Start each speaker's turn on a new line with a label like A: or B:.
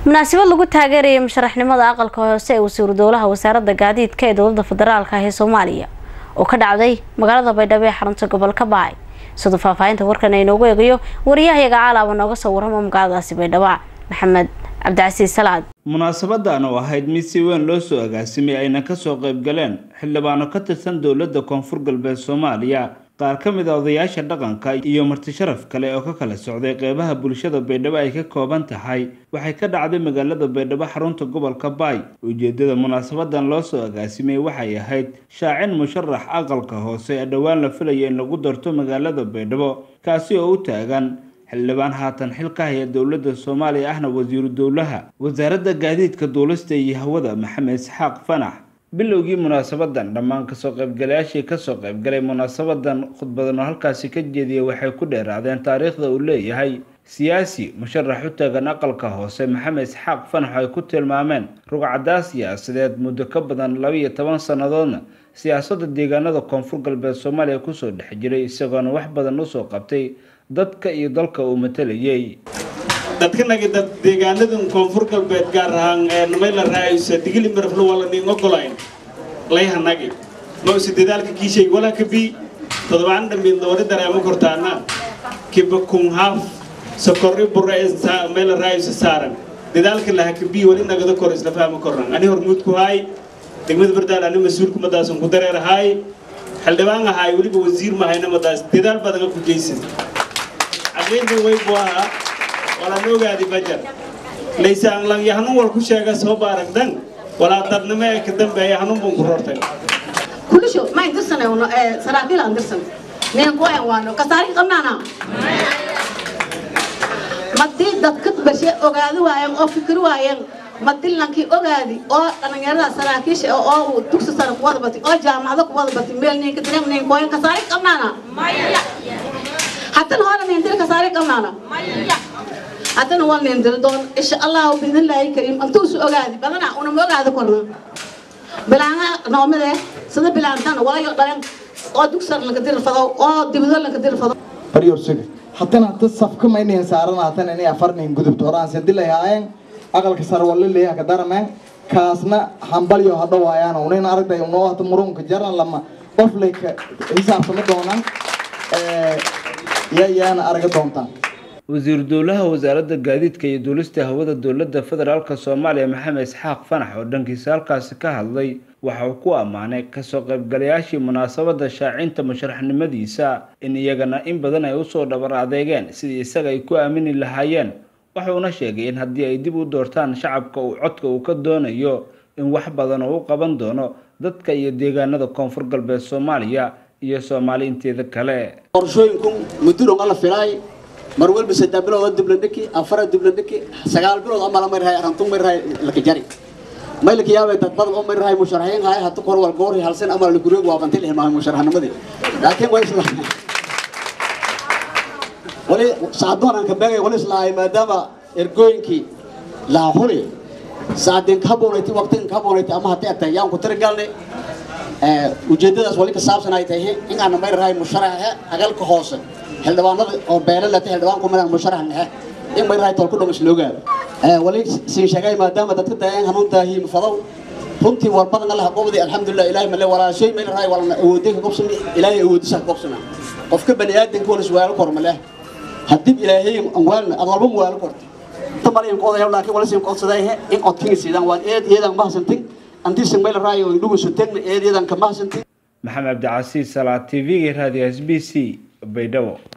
A: munaasabad lagu taageerayay musharaxnimada aqalka hoose ee wasiiru dowlaha wasaaradda gaadiidka ee dowladda federaalk ee soomaaliya oo ka dhacday magaalada baydhabo ee xarunta gobolka baay siduu faahfaahinta warkan aynoogu eegayo wariyahayaga caalaaba nooga soo warramo magaaladaasi baydhabo maxamed cabdicasiis salaad
B: munaasabadan oo ahayd mid si weyn loo soo agaasimay ayna kasoo qayb galeen xildhibaano ka tirsan dowladda koonfur galbeed soomaaliya qaar ka mid a odayaasha dhaqanka iyo marti sharaf kale oo ka kala socday qeybaha bulshada baydhabo ay ka kooban tahay waxay ka dhacday magaalada baydhabo xarunta gobolka baay ujeedada munaasabadan loo soo agaasimay waxay ahayd shaacin musharax aqalka hoose ee dhowaan la filaya in lagu darto magaalada baydhabo kaasi oo u taagan xildhibaan haatan xil ka haya dowladda soomaaliya ahna wasiiru dowlaha wasaaradda gaadiidka duulista iyo hawada maxamed isxaaq fanax bilowgii munaasabadan dhammaan kasoo qaybgalayaashii kasoo qaybgalay munaasabadan khudbadan oo halkaasi ka jeediyay waxay ku dheeraadeen taariikhda uu leeyahay siyaasi musharax u taagan aqalka hoose maxamed isxaaq fanax ay ku tilmaameen rugcadaa siyaasadeed muddo ka badan laba-iyo toban sannadoodna siyaasadda deegaanada koonfur galbeed soomaaliya kusoo dhex jiray isagoona wax badan usoo qabtay dadka iyo dalka uu matalayay
C: dadkanagi dad deegaanadan koonfur galbeed gaar ahaan mayla raaysa digili maraflo wala nin ogolayn layhanagi ma usi dadaalka kiishay wala ka bi todobaan dhambiin doori dareemo kortaana kiba kun haaf sokorri burra mayla raaysa saaran dadaalka laha ka bi wali nagada kor isla fahma kornan ani hormuud ku haay degmada bardaal ani mas-uulku madaasan ku dareer haay xildhibaan ahaay weliba wasiir mahayna madaas dadaal badan ku geysan aqliintan way buu ahaa walaan ogaadi bajar laysaan lang yahanun wal ku sheega soo baaragdan walaa dadnimo ee ka dambeeya hanun bun ku rortay
D: kulisho ma indirsan ee saraakiil aan dirsan neen ku aan waano kasaari qabnaana madii dadka bashe ogaadi waayeen oo fikir waayeen madii lankii ogaadi oo dhalinyarada saraakiisha oo dugsi sare ku wada batay oo jaamacado ku wada batay meel ninka direen nin kooyan kasaari qabnaana haddana hore nin dir kasaari qabnaana haddana waa nin dir doon insha allah bidin ilaahi kariim antuu su ogaadi badana una ma ogaadi korna bilaana noomide sida bilaantan waayo dhalan oo dugsar laga dir fado oo dibado laga dir fado
E: baryorsug haddana hadda safka maynayn saaran haddana inay afarnayn gudubto horaan sandilay haayeen aqalka sare wala leeyaha ka darameen kaasna hambalyo hadho waayaan unayn aragtay unoo hata murunka jaran lama qof lay ka xisaabtama doonaan yayaana araga doontaan
B: wasiiru dowlaha wasaaradda gaadiidka iyo duulista hawada dowladda federaalk soomaaliya maxamed isxaaq fanax oo dhankiisa halkaasi ka hadlay waxa uu ku ammaanay kasoo qaybgalayaashii munaasabadda shaacinta musharaxnimadiisa in iyagana in badan ay usoo dhabar adeegeen sidii isaga ay ku aamini lahaayeen wuxuuna sheegay in haddii ay dib u doortaan shacabka uu codka uu ka doonayo in wax badan oo u qaban doono dadka iyo deegaanada koonfur galbeed soomaaliya iyo soomaali inteeda kale
F: qorshooyinku mudduron alla filaay mar walba saddex bilood diblandhiki afar diblandhiki sagaal bilood ama la marhay arantun marhay laka jari maylka yaabay dad badan oo marhay musharaxiin hay hatu kor wal goor halsan ama la guriga waa bantil ilmaha musharaxnimadii laakiin way isla wali saadoon aan ka beegay wali isla ay maadaama ergooyinkii la huri saadin ka boonaytay waqtin ka boonaytay ama haddii atay yaan ku tirigalnay ujeedadaas wali ka saabsan ay tahay in aan marhay musharaxa agalka hoose xildhibaanada oo beelo lata xildhibaan ku midaan musharax nexe in mayrahay tol ku dhamas loogaado wali siin sheegay maadaama dadka daayeen hanuuntaa hiim fadow runtii war badan allah qobdi alxamdulilah ilaahay male walaa shay mayrahay walana awoodin ka qobsami ilaahay awoodisa ka qobsana qofka bani aadanka wala suwaalo kor male haddii ilaahay anwaalna ad walba muwaalo korta inta malayan qoodaya laakiin wala siin qoodsaday in codkin siidaan waan eed eedan mahadsantin antiisan mayrahay oo indhugu sutagna eed eedan ka mahadsantin
B: maxamed cabdicasiis salaa t v-ga raadiyo s b c baydhabo